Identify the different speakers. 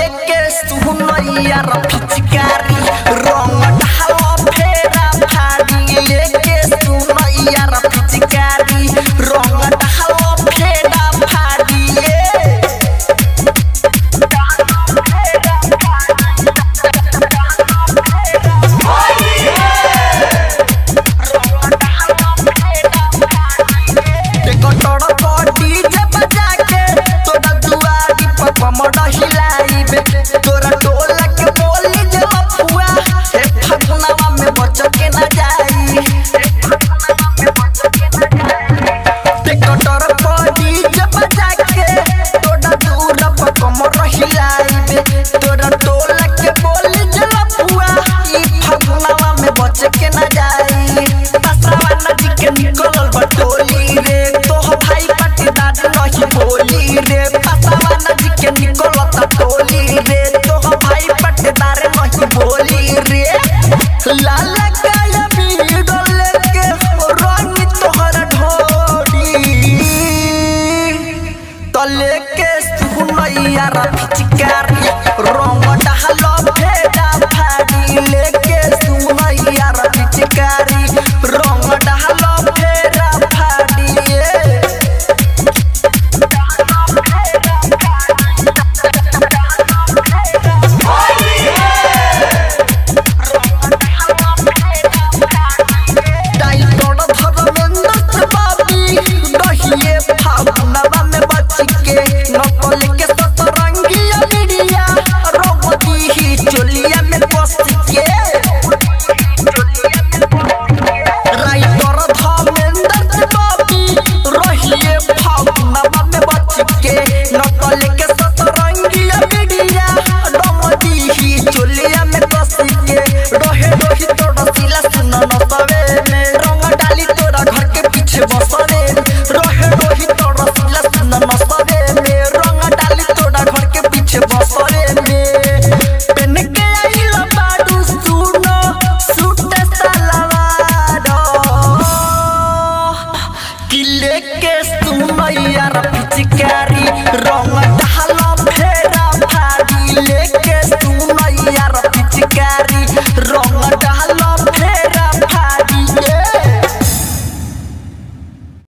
Speaker 1: लेके सुनैया र पिचकारी रंग ढालो फेरा फाड़ी लेके सुनैया र पिचकारी रंग ढालो फेरा फाड़ी टेकटर बॉडी जे बजा के तोरा दुआरी पर कमर हिलाइबे तोरा टोला के बोली जे लफुआ हे फगुनवा में बच के ना जाई टेकटर बॉडी जे बजा के तोरा दूर पर कमर हिलाइबे तोरा टोला के बोली जे लफुआ ई फगुनवा में बच के ना जाई असरावा नदी के निकलल बटोली रे तोह भाई पटीदार नहीं बोली रे पसावा नदी के निकलत टोली रे तोह भाई पटीदार नहीं बोली रे लाल काया बीडल के रंग तोहर ढोडी तले के सुनैया रा पिचकारी रंग डहलो भेजा फाड़ी लेके सुनैया रा पिचकारी रंग डहलो भेजा फाड़ी डाइटोड धर्मेंद्र से बाबी रहिए फागुनवा में बच के नकल के सतरंगिया मीडिया रोबती ही चोलिया में बस के राइटर धर्मेंद्र से बाबी रहिए फागुनवा में बच के नकल के सतरंगिया मीडिया रोबती ही चोलिया में बस के रहे रही तोड़ा सिला सुन नसवे में रंग डाली तोरा घर के पीछे बसरे रहे रही तोड़ा सिला सुन नसवे में रंग डाली तोरा घर के पीछे बसरे में पेन के आइल बाडू सुनो सूट सलवार किले के सुनैया रा पिचकार